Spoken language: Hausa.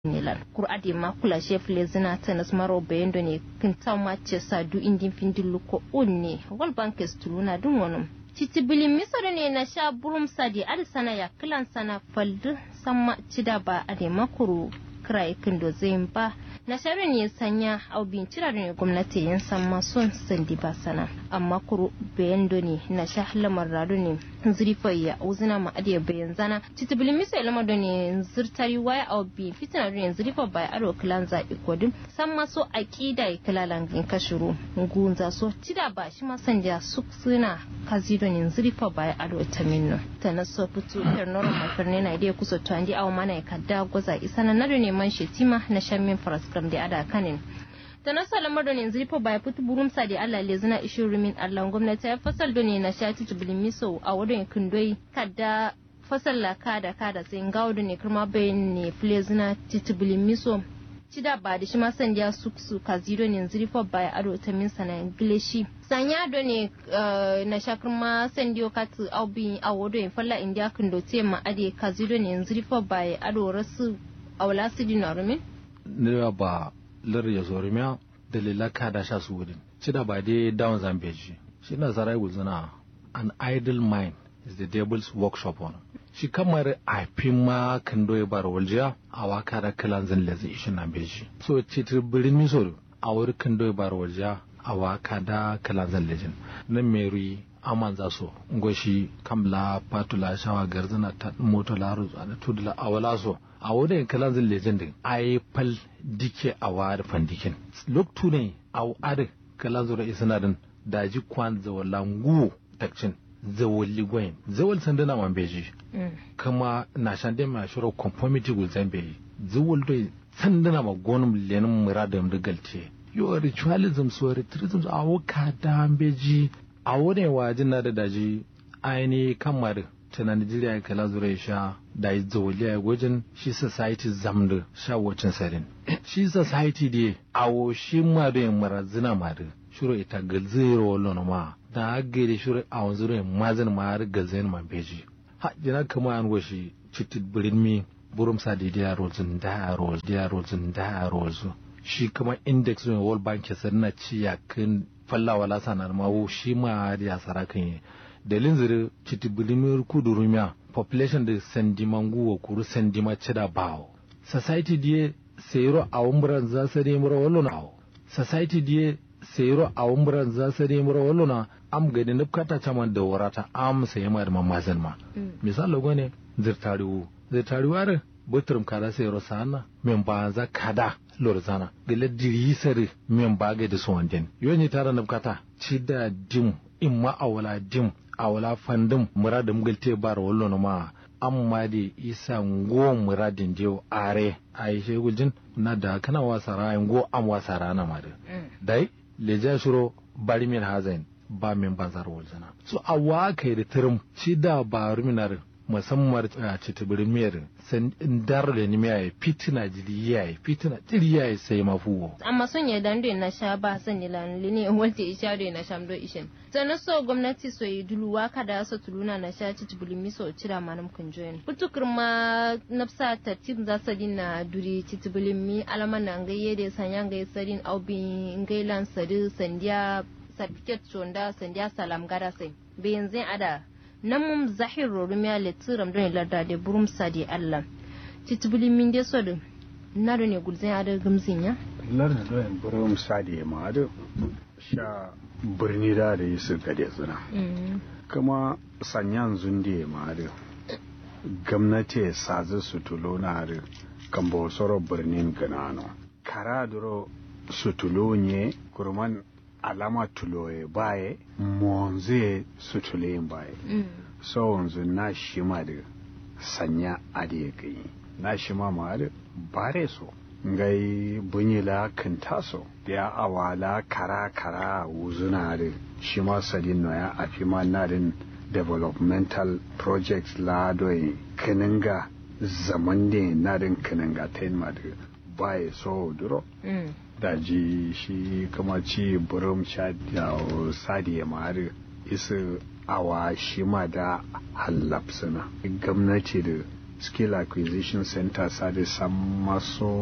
nilan kur'ade ma kula chef le zina tanas maro bayendo ne kinta ma ce sa du indin findin luko unne wal bankes tuluna dun wonum titi bilim misoro ne na sha burum sadi adi sana ya kilan sana faldu sama cida ba ade makuru kira kindo zayin ba na shari ne sanya au bincira ne gwamnati yin san masun sandi ba sana amma kuru bayan ne na sha lamar rado ne zurifa ya uzina ma adiya bayan zana titibili misa lamar da ne zirtari waya au bi fitina ne zurifa bai aro kilan za ikodin san maso akida ya kilalan in kashuru gunza so tida ba shi ma sanja su suna kazido ne zurifa bai aro ta minno ta na so fito yar noro mafarne na idea kusa to andi aw mana ya kadda goza isana na ne man shetima na shammin faraskram da ada kanin ta nasa lamar da yanzu fa bai fitu burum sa da Allah le zina ishin rumin Allah gwamnati ya fasal da ne na shati tubilin miso a wurin kundoi kadda fasal la kada kada sai ngawo da ne kuma bayan ne fle zina tubilin miso cida ba da shi ma sandiya su su kazido ne yanzu fa bai ado ta min sana ingilishi sanya do ne na shakar ma sandiyo katu aubi a wodo in falla indiya kundo te ma ade kazido ne yanzu fa bai ado rasu awla sidi na rumin ne ba lar ya zo rumiya dalila ka da sha su wurin cida ba dai down zambeji shi na zarai gulzuna an idle mind is the devil's workshop on shi kamar a fi ma kan doye bar waljiya a waka da kalan zan lezi ishin na beji so citir birin misor a wuri kan doye bar waljiya a waka da kalan zan lejin nan meri aman za so ngoshi kamla patula shawa garzana ta moto laru da tudula awala so a wurin kalan zan lejin din ai fal dike a wari fandikin loktu ne a wari kalan zura isanadin daji kwan zawalangu takcin zawali gwayin zawal sandana man beji kama na shande ma shiro conformity gul zambe zawal do sandana ma gonum lenin muradam da galte yo ritualism so ritualism a waka da beji a wurin wajin na da daji aini kamar ta Najeriya kala zura sha da yi zawali a gwajin shi society zamda sha wacin sarin shi society dai awo shi ma da yin marazina ma da shiro ita galzero wallon ma da agere shiro a wanzu rai mazin ma har galzayin ma beji ha jina kama an washi citit birin mi burum sa da dia rozun da roz dia rozun da roz shi kuma index ne world bank ya sanna ci ya kan falla wala sanar ma wo shi ma ya sara kan yi dalin zire citit birin mi kudu rumiya population da sandimangu wa kuru sandima cida bawo society die sayro a umran za sa ne mura wallo na society die sayro a umran za sa ne mura wallo na am gadi nufkata caman da warata am sai ma da mamazin ma misali gone zirtariwu zirtariwu are butrum kada sayro sana men ba za kada lorzana gele diri sare men ba ga da suwanden yoni tara nufkata ci da dim imma awala dim awala fandim muradum galte bar wallo ma amma da isa ngo muradin jew are ai shegujin na da kana wasara ngo am wasara na ma da dai leja shiro bari min hazain ba min bazar waljana so a waka da tirim shi da ba ruminar musamman a citibirin miyar san dar da ni miyaye fitina jiri yayi fitina jiri yayi sai mafuwo amma son ya dando na sha ba san ni lan lini walte isha do na shamdo ishin sannan so gwamnati so yi dulu waka da so tuluna na sha citibirin mi so cira manam kun join putukur ma nafsa tartib za sa din na duri citibirin mi alaman na ngayye da sanya ngayye sadin aubi ngaylan sadi sandiya certificate chonda sandiya salam gada sai bayan zai ada nan mum zahir rorumiya le tsiram don larda da burum sadi Allah titibili min de so da na ne gulzin ada gamzin ya larda don burum sadi ma da sha birni da da yi su gade zina kuma sanyan zunde ma da gwamnati sazi su tulo na da kambo soro birnin ganano kara duro su tulo ne kurman alama tuloye baye monze su tuleyin baye so wanzu na shima da sanya ade gai na shima ma da bare so ngai bunyila kinta so ya awala kara kara wuzuna da shima sadin no ya afi ma nadin developmental projects la doyi kininga zaman da nadin kininga ta yin ma da baye so duro daji shi kuma ci burum sha da sadi ya mari isa awa shi ma da hallapsuna gwamnati da skill acquisition center sade san maso